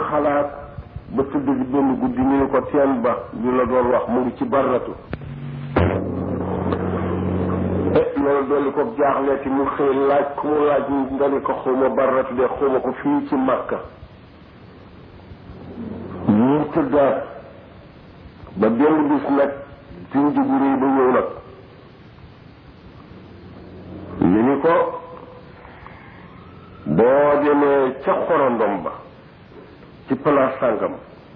xalaat ba tëdd bi benn guddi ñu ne ko teen ba ñu la doon wax mu ngi ci barratu e loolu dolli ko jaaxleeti mu xëy laaj ku mu laaj nga ni ko xawma barratu de xawma ko fii ci Makka mu tëddaat ba benn bis nag junj bu réy ba ñëw nag ñu ni ko boo demee ca xorondom ba ci place sàngam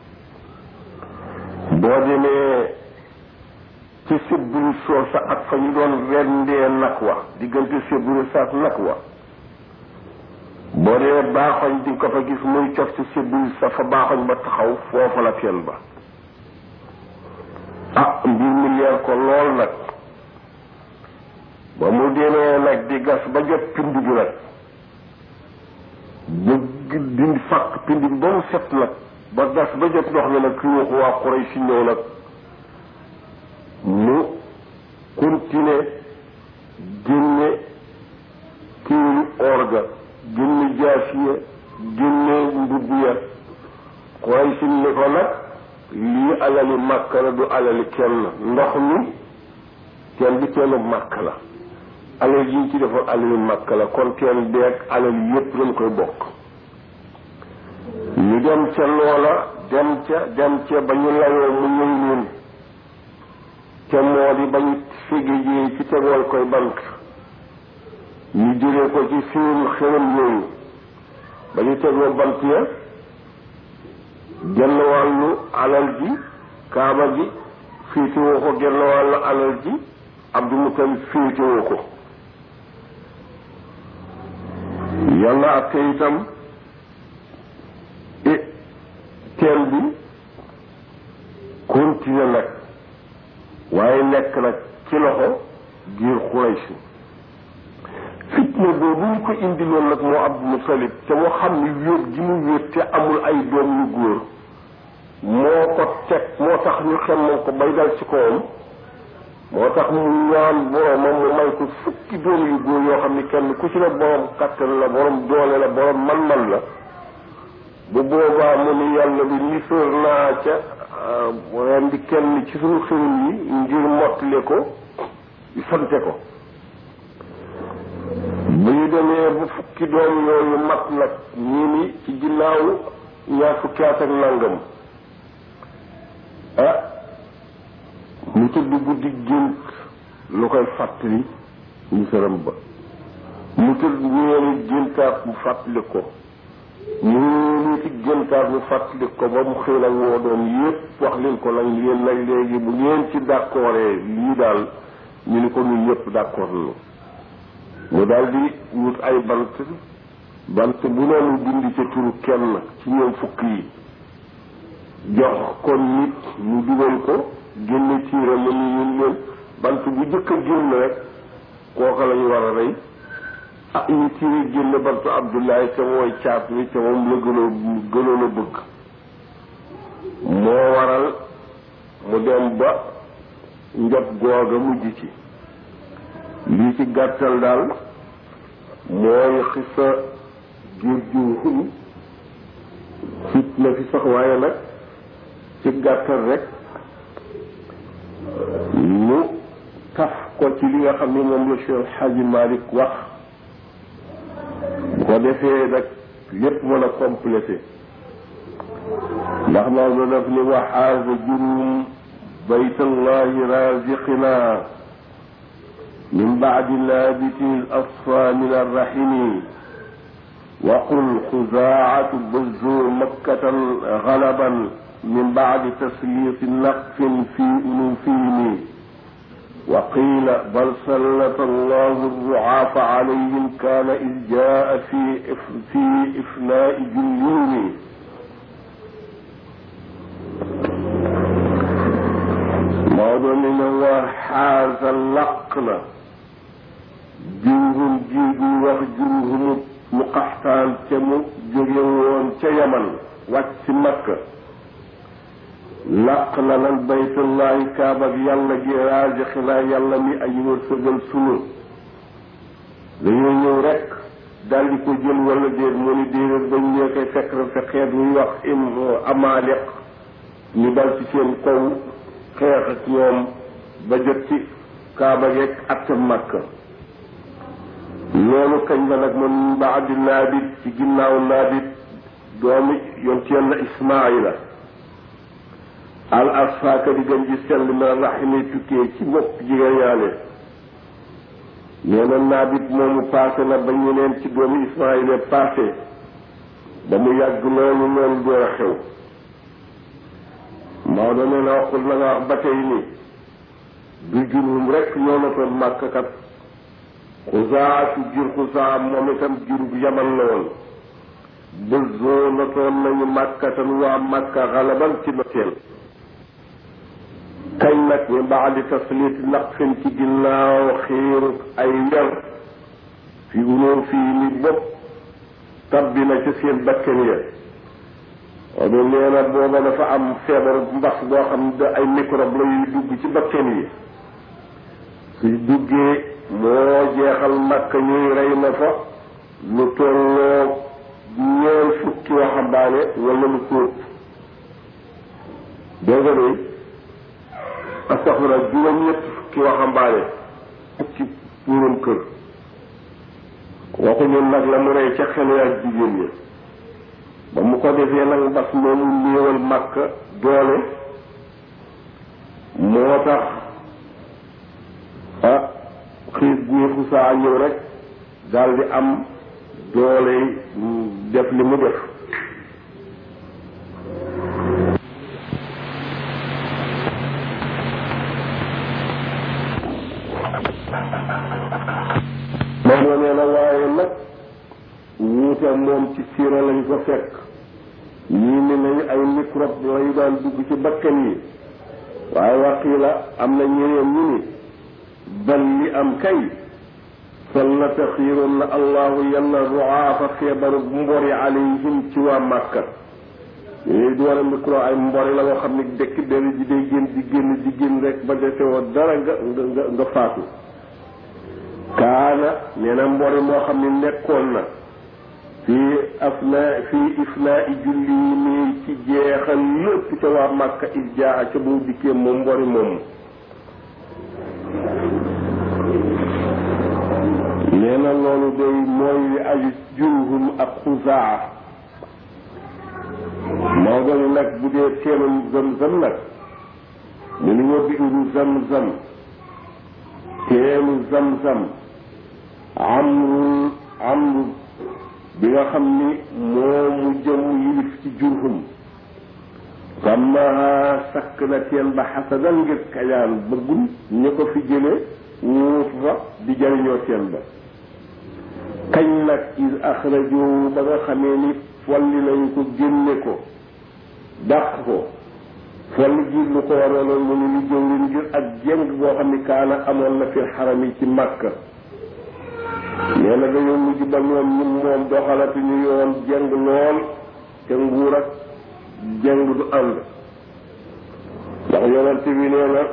boo demee ci sébburu soosa ak fa ñu doon rendee nag wa diggante sébburu sa ak nag wa boo demee baaxoñ di ko fa gis muy cof ci sébburu sa fa baaxoñ ba taxaw foofa la teen ba ah mbir mi leer ko lool nag ba mu demee nag di gas ba jot pind bi nag ba dindi fàq pind bi ba mu set nag ba gas ba jot ndox mi nag ki waxu waa Quraysh si ñëw nag mu continuer génne kiiru orga génne jaasiya génne mbubb ya Quraysh si ni ko nag lii alali màkk la du alali kenn ndox mi teen bi teenu màkk la alal yi ñu ci defoon alali màkk la kon teen beeg alal yépp lañ koy bokk ñu dem ca loola dem ca dem ca ba ñu layoo mu ñëw leen ca moo di ba ñu fégéjee ci tegool koy bant ñu jëlee ko ci seen xërëm yooyu ba ñu tegoo bant ya genn wàllu alal ji kaaba gi féetewoo ko genn wàllu alal ji Abdul Mutalib féetewoo ko yàlla ak te itam e teen bi continué nag waaye nekk nag ci loxo giir Quraysh fitna boobu ñu ko indiloon nag moo Abdul Mutalib te moo xam ni wéet gi mu wéet te amul ay doom yu góor moo ko teg moo tax ñu xemmal ko bay dal ci kawam moo tax mu ñaan boromam mu may ko fukki doom yu góor yoo xam ni kenn ku ci ne borom kattan la borom doole la borom man-man la bu boobaa mu ni yàlla bi ni sóor naa ca ren di kenn ci suñu xërëm yi ngir mottale ko sante ko bu ñu demee bu fukki doom yooyu mat nag ñii ni ci ginnaaw ñaar fukki at ak nangam ah mu tëdd guddi gént lu koy fàttali ñu sëram ba mu tëdd ñeeni géntaat mu fàttali ko ñu ci géntaat mu fàttali ko ba mu xëy nag woo doom yépp wax leen ko nag yéen nag léegi bu ngeen ci d'accordee lii daal ñu ni ko ñun ñëpp d'accord nañu mu daal di wut ay bant bant bu noonu dindi ca turu kenn ci ñoom fukk yi jox kon nit mu dugal ko génne tiira ma ni ñun leen bant bu jëkk a génn rek kooka la ñu war a rey ah ñu tiire génne bantu Abdullahi te mooy caat mi te moom la gënoo gënoon a bëgg moo waral mu dem ba njot googa mujj ci lii ci gàttal daal mooy xisa jur jur fit na fi sax waaye nag ci gàttal rek ñu taf ko ci li nga xam ni moom la Cheikh Hadji Malick wax bu ko defee nag lépp mën a complété ndax Maodo daf ni waxaasa jurum baytallahi raziqina من بعد لابت الأصفى من الرحم وقل خزاعة بزور مكة غلبا من بعد تسليط نقف في أنوفهم وقيل بل سلط الله الرعاف عليهم كان إذ جاء في في إفناء جنون موضوع من الله حاز اللقنا jurhum jiigu wax jurhumu mu qaxtaan ca mu jóge woon ca yaman wàcc ci makka làq na lan baytullahi kaaba ak yàlla gi raajixinaa yàlla mi ay wërsëgal sunu dañoo ñëw rek daal di ko jël wala déet mu ni déedéet bañ ñee koy fekk na fa xeet ñuy wax im amaaliq ñu dal ci seen kaw xeex ak ñoom ba jot ci kaaba geeg ak makka loolu kañ la nag man baadi naabit ci ginnaaw naabit doomi yonent yàlla ismaila al asfaaka di gën ji sell ma raximi tukkee ci bopp jigéen yaale nee na naabit moomu paase na ba ñeneen ci doomi ismaila paase ba mu yàgg loolu loolu door a xew Maodo nee na waxul na nga wax ba tey ni du jurum rek ñoo na toon màkk kat xusaatu jur xusaa moom itam jurub yaman la woon ba zoo na toon nañu màkkatan waa màkka xalaban ci noteel kañ nag ñu baadi taslit naqfin ci ginnaaw xiiru ay wer fi unoo fii ni bopp tabbi na ci seen bakken ya wala nee na booba dafa am feebar mbas boo xam ne ay microbe la yuy dugg ci bakken yi suy duggee moo jeexal makka ñuy rey na fa lu tolloo ñeen fukki waxambaane wala lu kóob dégg nga de astaxfira juróom-ñett fukki waxambaane ci puuram kër waxuñu nag la mu rey ca xelu ak jigéen ñi ba mu ko defee nag mbas moomu néewal màkk doole moo tax ah xiis bii xusaa ñëw rek daal di am doole def li mu def moom nee na waaye nag wuute moom ci siira lañ ko fekk ñii ni nañu ay microbe lañu daan dugg ci bakkan yi waaye waqiila am na ñeneen ñu ni bal li am kay fal na taxiiroon na allahu yàlla ruaafa feebaru mbori alayhim ci waa màkka yooyu du war a micro ay mbori la nga xam ne dëkk dara ji day génn di génn di génn rek ba defewoo dara nga nga nga faatu kaana nee na mbori moo xam ne nekkoon na fii afna fii ifnaa i julli yi nii ci jeexal lépp ca waa màkka il jaa ca boo dikkee moom mbori moomu nee na loolu day mooy li aju jurhum ak xuzaa Maodo ni nag bu dee teenum zam-zam nag mu ni wa biiru zam-zam teenu zam-zam amrul amru bi nga xam ni moo mu jëm yilif ci jurhum sàmmaha sakk na teen ba xasadan ngir kañaan bëggul ñu ko fi jële wuutu fa di jariñoo teen ba kañ nag is axrajoo ba nga xamee ni folli nañu ko génne ko dàq ko folli ji lu ko waraloon mu ni lu jëwrin ngir ak jeng boo xam ni kaana amoon na fil xaram yi ci màkka nee na dañoo mujj ba ñoom ñun moom doxalati ñu yoon jeng lool te nguur ak jeng du ànd ndax yonente bi nee na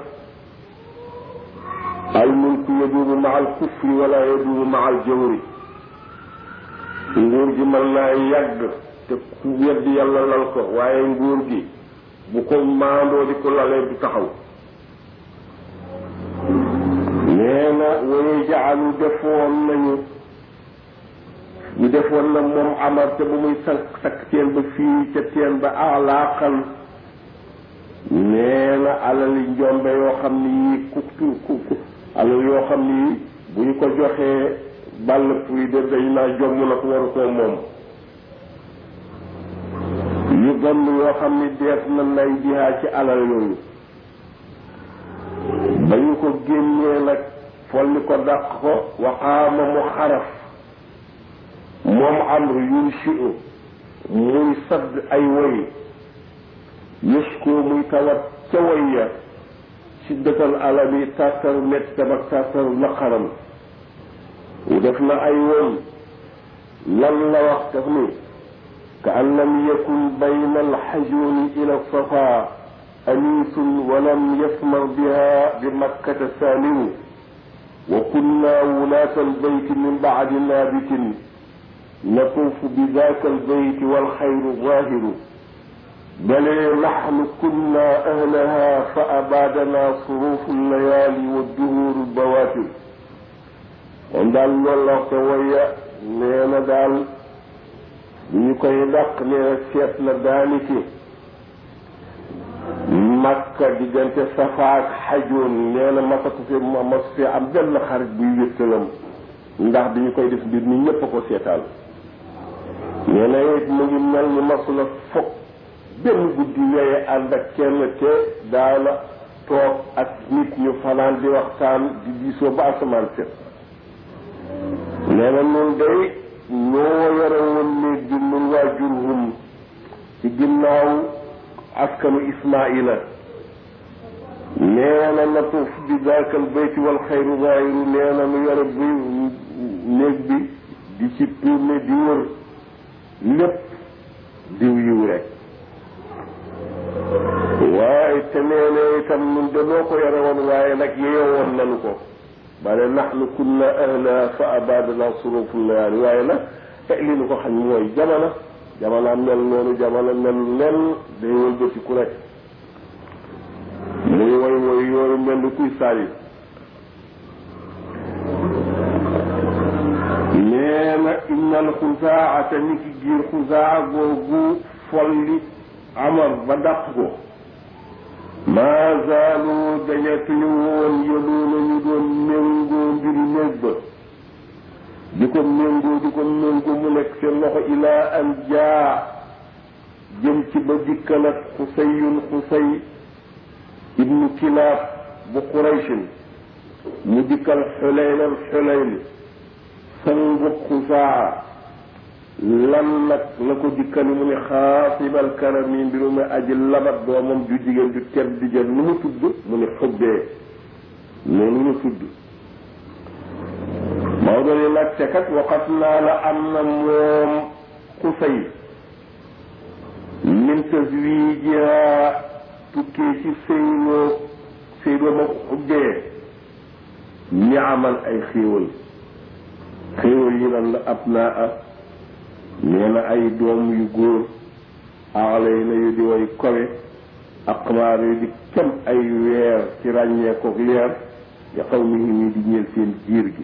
al mulku yaduumu ma al kufri wala yaduumu ma al jawri nguur gi mën naa yàgg te ku wedd yàlla lal ko waaye nguur gi bu ko maandoo di ko lalee du taxaw nee na waye jaalu defoon nañu ñu defoon na moom amar te bu muy sakk sakk teen ba fii ca teen ba alaaqan nee na alali njombe yoo xam ni yii ku ku ku alal yoo xam ni yii bu ñu ko joxee bàll puy de dañ naa jomm na ko waru koo moom yu gàmm yoo xam ni dees na nay jihaa ci alal yooyu ba ñu ko génnee nag folli ko dàq ko waxaama mu xaraf moom amru yunshi'u muy sadd ay woy yëskoo muy tawat ca woy ya siddatal alami tartaru mettam ak tartaru naqaram def na ay woy lan la wax daf ni ka an lam yakun bayna alxajuni ila safa anisun walam yasmar biha bi makkata saamiru wa kunna wulaata albayti min bacdi naabitin natuufu bi daaka albayti walxayru zaahiru bale naxnu kunna ahlaha fa abaadana suruufu layaali wa duhuru bawaatir moom daal loolu la ko waya nee na daal bu ñu koy dàq nee na seet na daaniki makka diggante safa ak xajoon nee na masatu fi mas fi am benn xarit buy wéttalam ndax bi ñu koy def mbir mi ñépp a ko seetaan nee na it mu ngi mel ni masula fokk benn guddi yooye ànd ak kenn te daana toog ak nit ñu fanaan di waxtaan di diisoo ba asamaan set nee na nun day ñoo yore woon néeg bi nun waa jurhum ci ginnaaw askanu ismaila nee na natuuf bi daakal bayti wal xayru zaahiru nee na nu yore bi néeg bi di ci tourné di wër lépp diw yiw rek waaye te nee na itam nun danoo ko yore woon waaye nag yeyoo woon nanu ko bale naxnu kunna ahla fa abadana surufu layaali waaye nag te li nu ko xam mooy jamono jamono mel noonu jamono mel nen day wëlbatiku rek muy woy woy yooyu mel ni kuy saali nee na innal xusaata ni ki giir xusaa googu folli amar ba dàq ko maa zaalu dañatuñu woon yëluuna ñu doon méngoo mbiri néeg ba di ko méngoo di ko méngoo mu nekk seen loxo ilaa an jaa jëm ci ba dikkal ak xusayun xusay ibnu kilaab bu quraysin mu dikkal xulaylan xulayn sangu xusaa lan nag la ko dikkali mu ne xaasibal karami mbiru ma aji labat doomam ju jigéen ju tedd di jël nu mu tudd mu ne xubbee noonu la tudd Maodo ni nag te kat waxat naa la am na moom xusay min taswiijiha tukkee ci sëyloo sëyloo ma xubbee ñi amal ay xéewal xéewal yi nan la ab naa a nee na ay doom yu góor aalay na yu di way kowe aqmaar yu di kem ay weer ci ràññeekook leer ya xaw mi ngi di ñeel seen jiir gi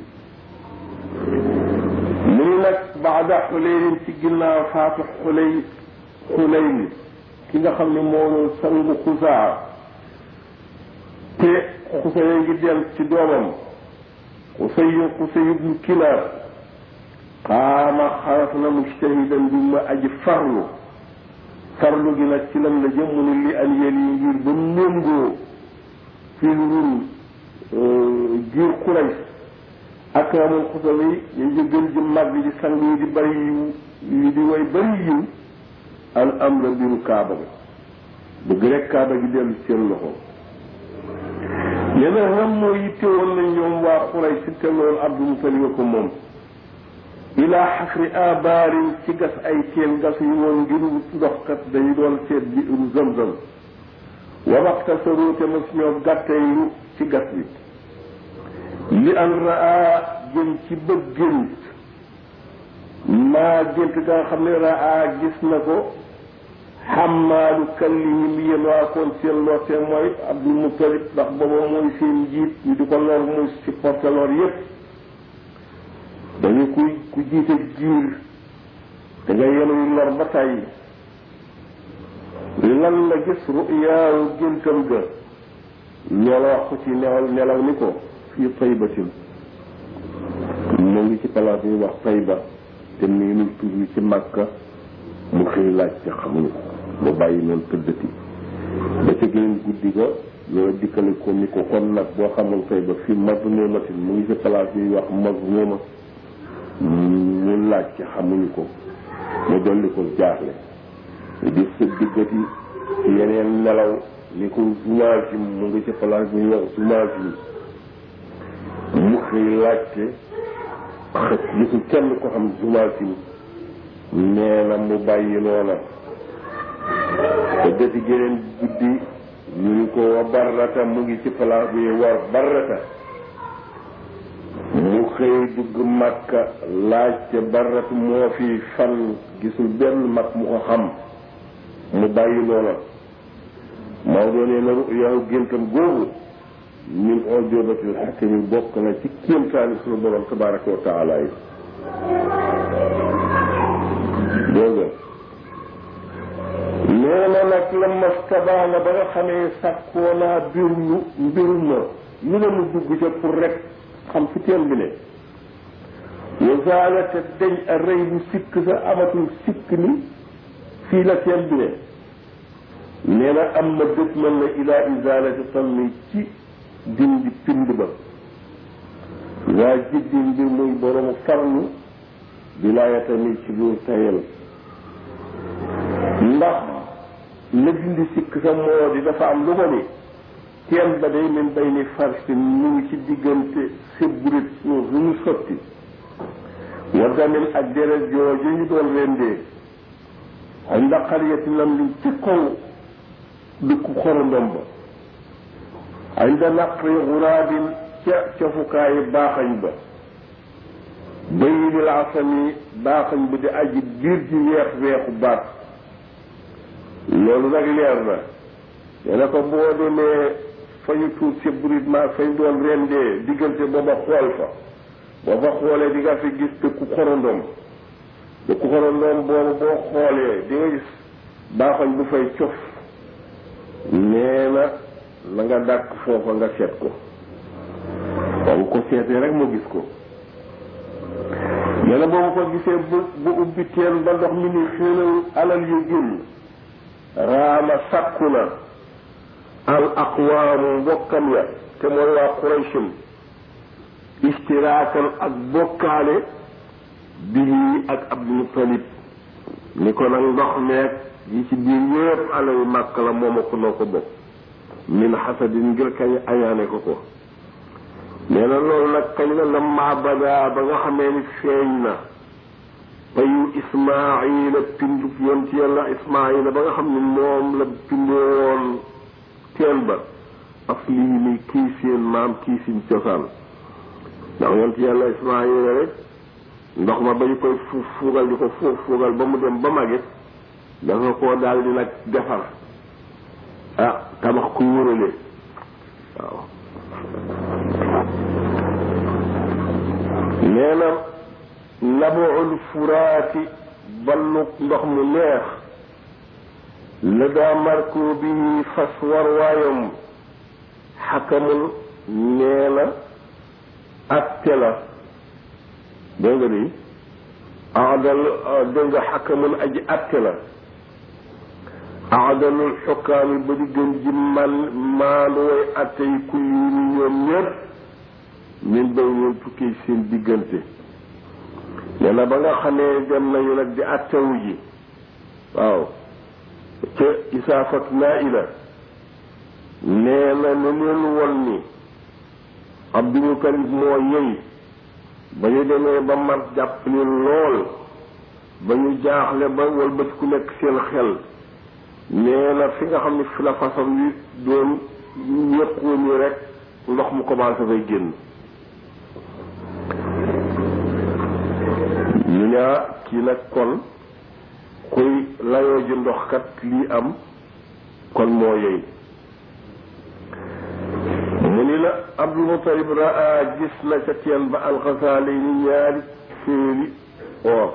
mu ni nag baada xuleynin ci ginnaaw faatu xuley xuleyn ki nga xam ne moo doon sangu xusaa te xusaya ngi del ci doomam xusayu xusayu bnu kilaab xaama xaraf na mujtahidan bi ma aji farlu farlu gi nag ci lan la jëm mu ni li an yel yi ngir ba méngoo fi lurun giir xulays akramul xusal yi ñu ngi gën ji màgg ji sang yi di bari yiw yi di way bari yiw al am la mbiru kaaba ga bëgg rek kaaba gi dellu seen loxo yeneen xam mooy yitte woon nañ ñoom waa xulay si te loolu abdul mutalib ko moom ilaa xafri abaarin ci gas ay teen gas yu woon ngir ndoxkat dañu doon seet bi uru zamzam wa waxta sa róote ma si ñoo gàttaylu ci gas bi li an raa jëm ci bëgg gént maa gént ga nga xam ne raa gis na ko xamaalu kallihim yéen waa koon seen lorte mooy abdul mutalib ndax booba mooy seen njiit ñu di ko lor muy supporté lor yépp dañu kuy ku jiite jiir da nga yenuy lor ba tàyyi lan la gis ru'yaawu géntam ga ñoola wax ko ci nelaw nelaw ni ko fii taybatin mu ngi ci palaas yi wax tayba te nii nu tur ci màkka mu xëy laaj ci xamuñu ko mu bàyyi noonu tëddati ba ca geneen guddi ga ñoo dikkale ko ni ko kon nag boo xamul tayba fii mazmumatin mu ngi ci palaas yi wax mazmuma ñu laaj ci xamuñu ko mu dolli ko jaaxle di sa diggati ci yeneen nelaw ni ko Zumaajim mu ngi ci place bi ñuy wax Zumaajim mu xëy laajte xët gisul kenn ko xam Zumaajim nee na mu bàyyi noona te dëti geneen guddi ñu ni ko wa barrata mu ngi ci place bi ñuy wax barrata mu xëy dugg Makka laajte barat moo fi fan gisul benn mag mu ko xam mu bàyyi loola Maodo nee na yow géntam googu min ojobatil xakami bokk na ci kéemtaani suñu borom tabaraka wa taala yi dégg nga nee na nag la mastabaana ba nga xamee sàkkoo naa mbirlu mbirum ma ñu ne mu dugg ca pour rek xam fi teen bi ne wasaala te dañ a rëy bu sikk sa amatul sikk ni fii la teen bi ne nee na am na dëkk mën na ilaa isaalati tammi ci dindi pind ba waa jiddi mbir muy boroomu farlu bilaaya tamit ci lu tayal ndax la dindi sikk sa moo di dafa am lu ko ni teen ba day min bay ni farsi mu ngi ci diggante sébburit suuf lu ñu sotti wa damin ak deret jooju ñu doon rendee ay ndaqariyati lam liñ ci kaw dëkku xorondom ba ay nda naqri xuraabin ca cofukaayi baaxañ ba bayinil asami baaxañ ba di aji biir ji weex weexu baat loolu nag leer na nee na ko boo demee fa ñu tuut si burit ma fañ doon rendee diggante booba xool fa boo fa xoolee di nga fi gis dëkku xorondom dëkku xorondom boobu boo xoolee di nga gis baaxañ bu fay cof nee na la nga dàkk foofa nga seet ko boobu ko seetee rek mu gis ko nee na boobu ko gisee bu bu ubbi teen ba ndox mi ni xéenal alal yu génn raama sàkku na al aqwaamu mbokkam ya te mooy waa qurayshim istiraakan ak bokkaale bii ak abdul mutalib ni ko nag ndox meeg yi ci biir yépp alal màkk la mooma ko noo ko bokk min xasadin ngir kañ añaane ko ko nee na loolu nag kañ la lamma bada ba nga xamee ni feeñ na payu ismaila pindub yoon ci yàlla ismaila ba nga xam ne moom la pindoo woon teen ba af lii ni kii seen maam kii seen cosaan ndax yoon ci yàlla ismaila rek ndox ma ba ñu koy fuuf fuugal di ko fuuf fuugal ba mu dem ba magit dafa koo daal di nag defar ah tabax ku wërale waaw nee na nabuul furaati balluk ndox mu neex la daa marko bi fas war waayam xakamul nee na atte la dégg nga di aadal dégg nga xakamul aji atte la aadalul xukkaami ba di gën ji man maandu way atte yi kulli ni ñoom ñëpp min bay ñoom tukkee seen diggante nee na ba nga xamee dem nañu nag di attewu ji waaw ca isaafat naa ila nee na nu leen won ni Abdul Mutalib moo yey ba ñu demee ba mat jàpp ni lool ba ñu jaaxle ba walbati ku nekk seen xel nee na fi nga xam ne fi la façon wi doon yëqoon yi rek ndox mu commencé fay génn ñu ñaa kii nag kon kuy layoo ji ndox kat lii am kon moo yey mu ni la Abdul Mutalib raa gis na ca teen ba alxasaale ni ñaari féeri or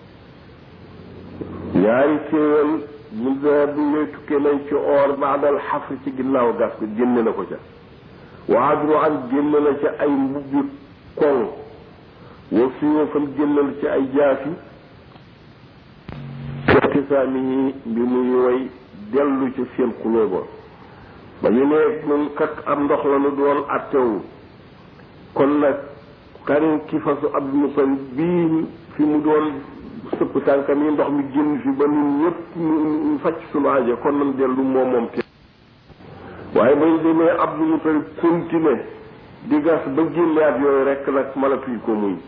ñaari téewal mu daa bi ngay tukkee nañ ci or baadal xafri ci ginnaaw gas ko génne na ko ca wa adru an génne na ca ay mbubbi koŋ wa suyóofan génne na ca ay jaafi fextisaami yi mbi muy way dellu ca seen xuloo ba ba ñu ne ñun kat am ndox la nu doon attewu kon nag karin ki fasu Abdul Mutalib bii fi mu doon sëpp tànkam yi ndox mi génn fi ba ñun ñëpp ñu fàcc sunu aajo kon nan dellu moom moom te waaye bañ demee Abdul Mutalib continué di gas ba génneat yooyu rek nag mënatuñ ko muñ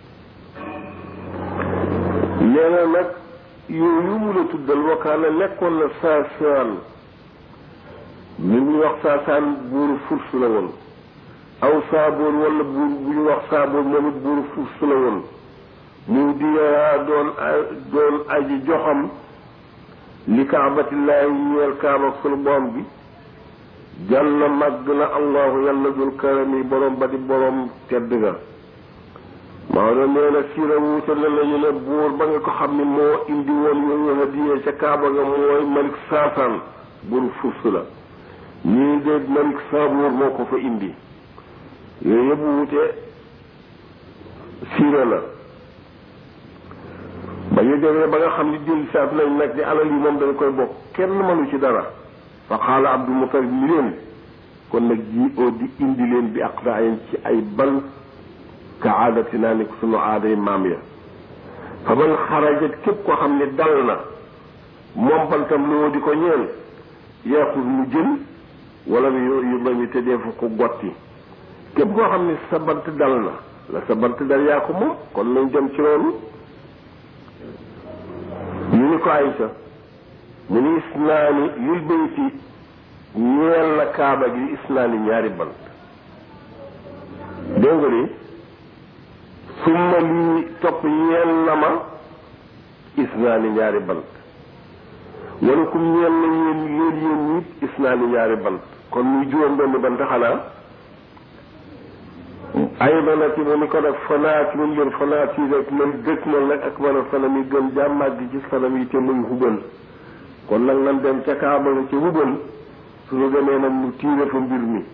nee na nag yooyu mu la tuddal wakaana nekkoon na saasaan mi ngi wax saasaan buuru furs la woon aw saaboor wala buur bu ñu wax saaboor moom it buuru fuuf su la woon mu diyaa doon doon aji joxam li kaabatillahi ñeel kaaba sunu borom bi jàll màgg na allahu yàlla dul karami borom ba di borom tedd ga Maodo nee na siira wuute na lañu ne buur ba nga ko xam ne moo indi woon yooyu hadiye ca kaaba ga mooy malik saasaan buuru fuuf su la ñii de malik saaboor moo ko fa indi yooyu yëpp wuute siira la ba ñu demee ba nga xam ni dellu saat nañ nag ni alal yi moom dañ koy bokk kenn mënu ci dara fa xaala abdul mutalib ni leen kon nag ji oo di indi leen bi aqdaayin ci ay bal ka aadati naa ni sunu aaday maam ya fa man xarajat képp koo xam ne dal na moom bantam loo di ko ñeel yaaxul mu jël wala yu ba mi te defu ko gotti képp koo xam ne sa bant dal na la sa bant dal yaa ko moom kon nañ dem ci loolu ñu ni ko Aysa mu ni isnaani lil bayti ñeel na kaaba gi isnaani ñaari bant dégg nga ni summa lii topp ñeel na ma isnaani ñaari bant wala kum ñeel na yéen yéen yéen nit isnaani ñaari bant kon muy juróom benn bant xanaa ay banati mu ni ko nag fanaat mun leen fanaat yi rek man dëkk mal nag ak man a fanam yi gën jàmmaat gi ci fanam yi te muy hubal kon nag nan dem ca kaaba nga ca hubal suñu demee nag mu tiire fa mbir mi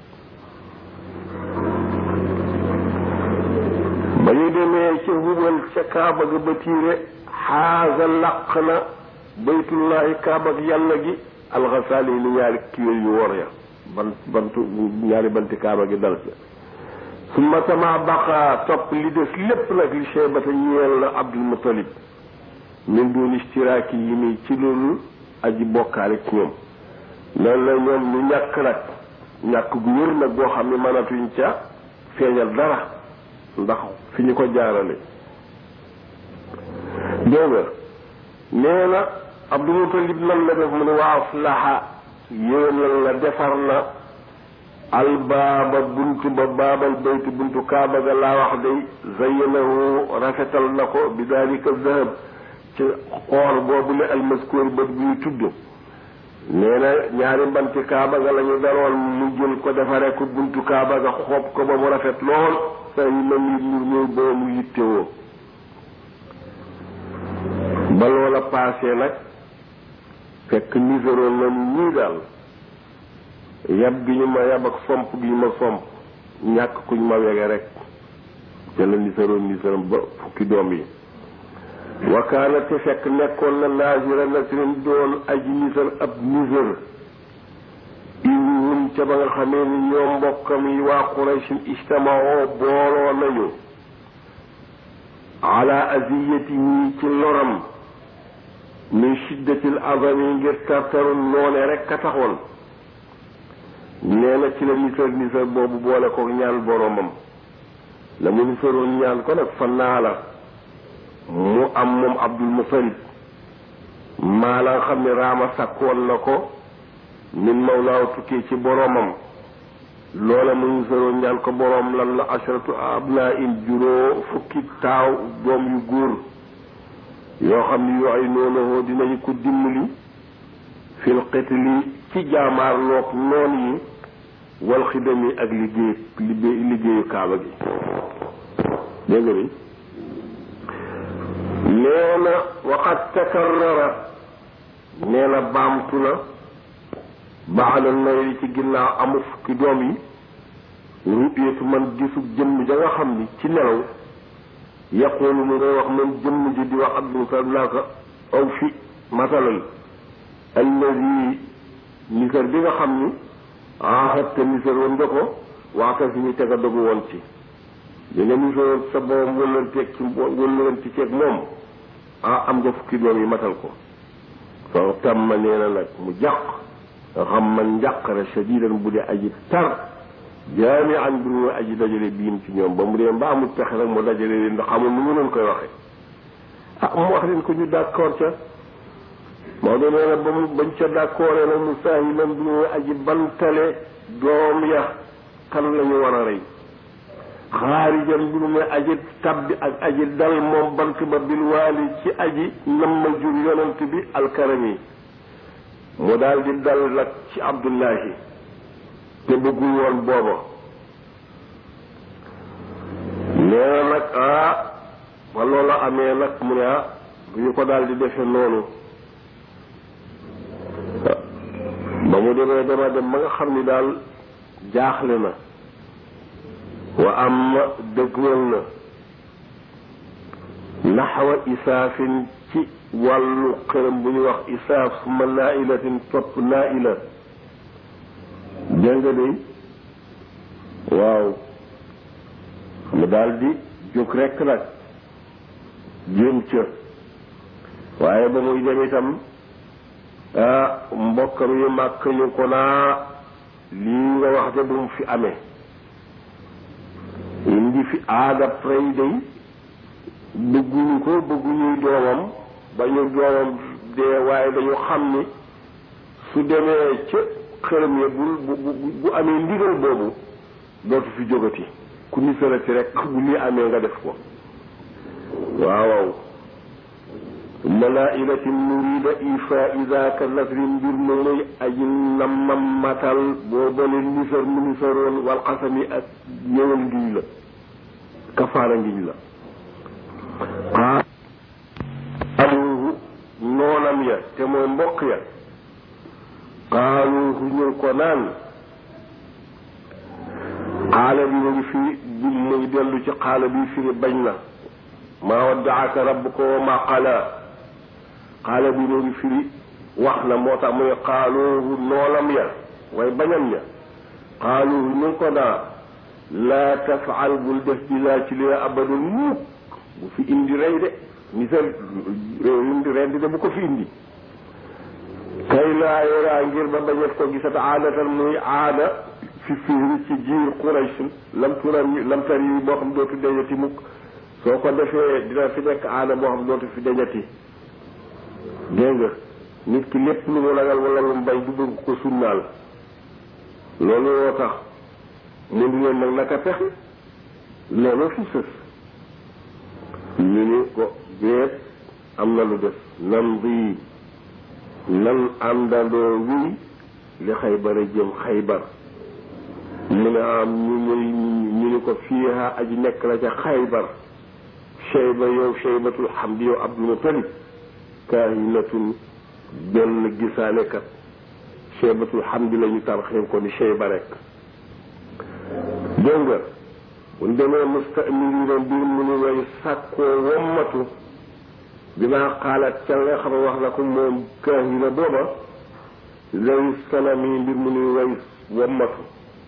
ba ñu demee ca hubal ca kaaba ga ba tiire xaasa laq na baytullahi kaaba ak yàlla gi alxasaali yi ni ñaari kiyo yu wor ya bant bantu ñaari banti kaaba gi dal ca summa tama baqa topp li des lépp nag li cheybata ñeel na abdul mutalib min dun istiraaki yi nii ci loolu aji bokkaale ci ñoom loolu la ñoom ñu ñàkk nag ñàkk gu wér nag boo xam ne mënatuñ ca feeñal dara ndax fi ñu ko jaarale dégg nga nee na abdul mutalib nan la def mu ne waa aslaha yéenal na defar na albaaba buntu ba baabal bayti buntu kaaba ga laa wax day zayyanahu rafetal na ko bi dalika zahab ci xoor boobu le almaskuur ba bu ñu tudd nee na ñaari banti kaaba ga la ñu daroon mu jël ko defare ko buntu kaaba ga xoob ko ba mu rafet lool sa yi na nit ñu ñëw ba mu yittewoo ba loola paasee nag fekk niséroon na ñii daal yab gi ñu ma yab ak somp gi ñu ma somp ñàkk kuñ ma wege rek te la nisaroon nisaram ba fukki doom yi wakaana te fekk nekkoon na naasira nasrin doon aji nisar ab nisar iwun ca ba nga xamee ni ñoom mbokkam yi waa quraysin ijtamaoo booloo nañu ala aziyatihi ci loram min shiddatil azami ngir tartaru noone rek ka taxoon nee na ci la nisar nisar boobu boole ko ñaan boromam la mu nisaroon ñaan ko nag fa naa la mu am moom abdul mutalib maa la nga xam ne raama sàkkoon na ko min mawlaaw tukkee ci boromam loola mu nisaroon ñaan ko borom lan la ashratu abnaa in juróo fukki taaw doom yu góor yoo xam ne yoo ay noonu dinañu ko dimbali fil qitli ci jaamaarloog noon yi wal xidam yi ak liggéey liggéeyu kaaba gi dégg nga ni nee na waxat takarrara nee na baamtu na baada nawri ci ginnaaw amu fukki doom yi ru'yatu man gisu jëmm ja nga xam ni ci nelaw yaqulu mu ngay wax man jëmm ji di wax abdul salam naa ko aw fi masalal alladi nisar bi nga xam ni aaxatte nisar woon nga ko waaka si ñu teg a dogu woon ci li nga nisaroon sa borom wëllanteeg ci wëllanti ceeg moom ah am nga fukki doom yi matal ko fa tàmma nee na nag mu jàq nga xam man njàqare shadidan bu dee aji tar jaami an bi mu aji dajale biim ci ñoom ba mu dee mbaa amul pexe nag mu dajale leen ndax xamul nu mu leen koy waxe ah mu wax leen ko ñu d'accord ca Maodo nee na ba mu bañ ca d'accord nag mu saahilan bi mu aji bantale doom ya kan la ñu war a rey xaarijan bi mu may aji tabbi ak aji dal moom bant ba bil waali ci aji nam ma jur yonent bi alkarami mu daal di dal nag ci abdullahi te bëggul woon booba nee nag ah ba loola amee nag mu ne ah bu ñu ko daal di defe noonu ba mu demee dama dem ba nga xam ni daal jaaxle na wa am dëgmal na naxwa isaafin ci wàllu xërëm bu ñuy wax isaaf suma naailatin topp naaila dégg nga de waaw mu daal di jóg rekk nag jëm ca waaye ba muy dem itam ah mbokkam yu màkk ñu ko naa lii nga wax de bu mu fi amee indi fi aada prey day bëgguñu ko bëgguñuy doomam ba ñu doomam dee waaye dañu xam ni su demee ca xërëm ya bu bu bu amee ndigal boobu dootu fi jógati ku ni sërati rek bu lii amee nga def ko waaw waaw malailatin nurida ifa idaka nasri mbir ma muy aji namam matal boo bale nisar mu nisaroon wal xasami ak ñëwal ngiñ la kafaara ngiñ la xaa aluhu noonam ya te mooy mbokk ya xaaluhu ñu ko naan xaala bi mu ngi fi bi muy dellu ci xaala bi firi bañ na maa waddaaka rabbuka wa maa qalaa xaala bi mu ngi firi wax na moo tax muy xaaluhu noonam ya way bañam ya xaaluhu ñu ko naa laa tafaal bul def bi laa ci lee abadul muuk bu fi indi rey de ni sa indi rendi de bu ko fi indi kay laa yoraa ngir ba bañet ko gisat aadatan muy aada fi fiiri ci jiir Quraysh lam turam lam tar yi boo xam dootu deñati mukk soo ko defee dina fi nekk aada boo xam dootu fi deñati dégg nga nit ki lépp lu mu ragal wala lu mu bañ du bëgg ko sunnaal loolu woo tax mu di leen nag naka pexe loolu fi sës ñu ni ko déet am na lu def nan di nan àndandoo wii li xaybar a jëm xaybar mu ne am ñu muy ñu ni ko fiiha aji nekk la ca xaybar shayba yow shaybatul hamdi yow abdul mutalib kaahinatun benn gisaanekat shaybatul hamdi la ñu tarxim ko ni shayba rek dégg nga buñ demee mustamilina mbir mu ni way sàkkoo wommatu dinaa xaalaat ca nga xam ne wax na ko moom kaahina booba lay sanami mbir mu ni way wommatu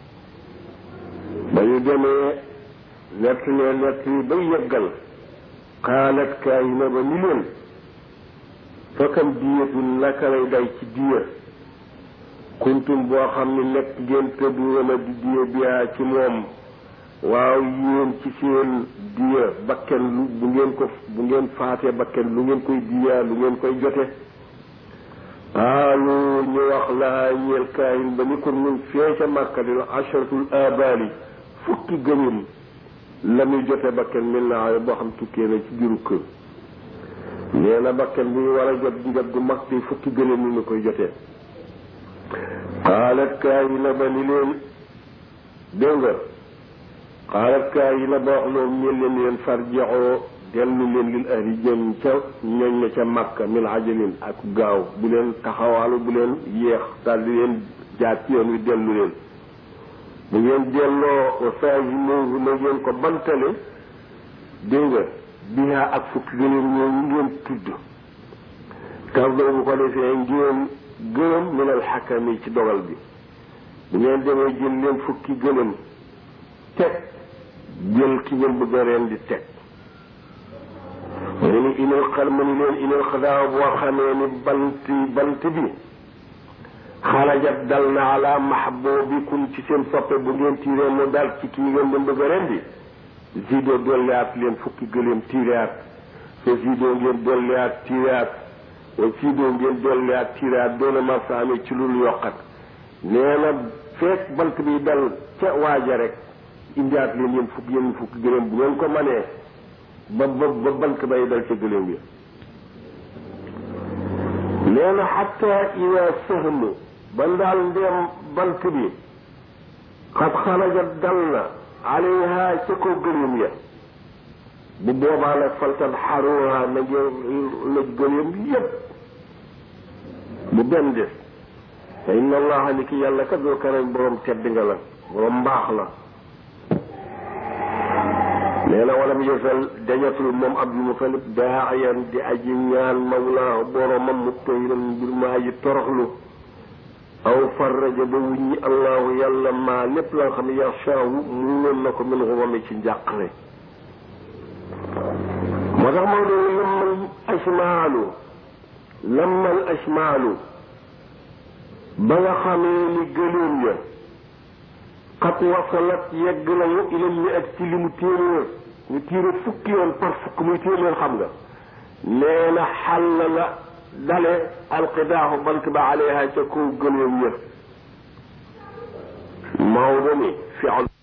ba ñu demee nett ne nett yi ba yeggal xaalat kaahina ba ni leen fakam diyatu naka lay day ci diya kuntum boo xam ne nekk ngeen tëdduwoon a di diya biyaa ci moom waaw yéen ci seen diya bakken lu bu ngeen ko bu ngeen faatee bakken lu ngeen koy diya lu ngeen koy jote xaalu ñu wax laa ñeel kaayin ba ni ko nun fee ca màkka di la asharatul abali fukki gëñum la muy jote bakken mel naa boo xam tukkee na ci biiru kër nee na bakken bu ñu war a jot njot gu mag di fukki gëñum ni ñu koy jotee xaalat kaayina ba ni leen dégg nga xaalat kaayina ba wax loolu ñeen leen leen farjaxoo dellu leen lil ahli jëm ca ñoñ na ca makka min ajalin ak gaaw bu leen taxawaalu bu leen yéex daal di leen jaar ci yoon wi dellu leen bu ngeen delloo saagi moogu na ngeen ko bantale dégg nga bihaa ak fukki gëléem ñooñu ngeen tudd tax doo bu ko defee ngeen gërëm min al xakami ci dogal bi bu ngeen demee jël leen fukki gëlëm teg jël ki ngeen bëgg a reen di teg mu ni inal xal ma ni leen inal xadaa boo xamee ni bant bant bi xarajat dal na ala mahbubikum ci seen soppe bu ngeen tiiree mu dal ci kii ngeen doon bëgg a rendi zido dolliwaat leen fukki gëléem tiiraat so zido ngeen dolliwaat tiiraat o zido ngeen dolliwaat tiiraat doona marsa amee ci lul yokkat nee na feek bant bi dal ca waaja rek indiwaat leen yéen fukk yéen fukk gëléem bu ngeen ko manee ba ba ba bant bay dal ca gëléem yi nee na xatta ida sëhmu ba ndaal ndeem bant bi xat xaraja dal na alayha ca ko gëléem ya bu boobaa nag faltan xaruha na ngeen lëj gëléem yépp bu benn des te inna allaha ni ki yàlla kat doo karam borom tedd nga la borom mbaax la nee na walam yësal dañatul moom abdul mutalib daayan di aji ñaan mawlaahu boromam mu toyran mbir ma aji toroxlu aw farraja ba wuññi allahu yàlla maa lépp la nga xam ne yaxshaahu muuloon na ko min xumami ci njàqare moo tax moo doon lammal asmaalu lammal asmaalu ba nga xamee ni gëléem ya xat wasalat yegg nañu ilal mi ak ci li mu téeméer ñu tiire fukki yoon par fukk muy téeméer xam nga nee na xàll la dale alqidaaxu bant ba aleyha ca kaw gëléem ya Maodo ni fi'l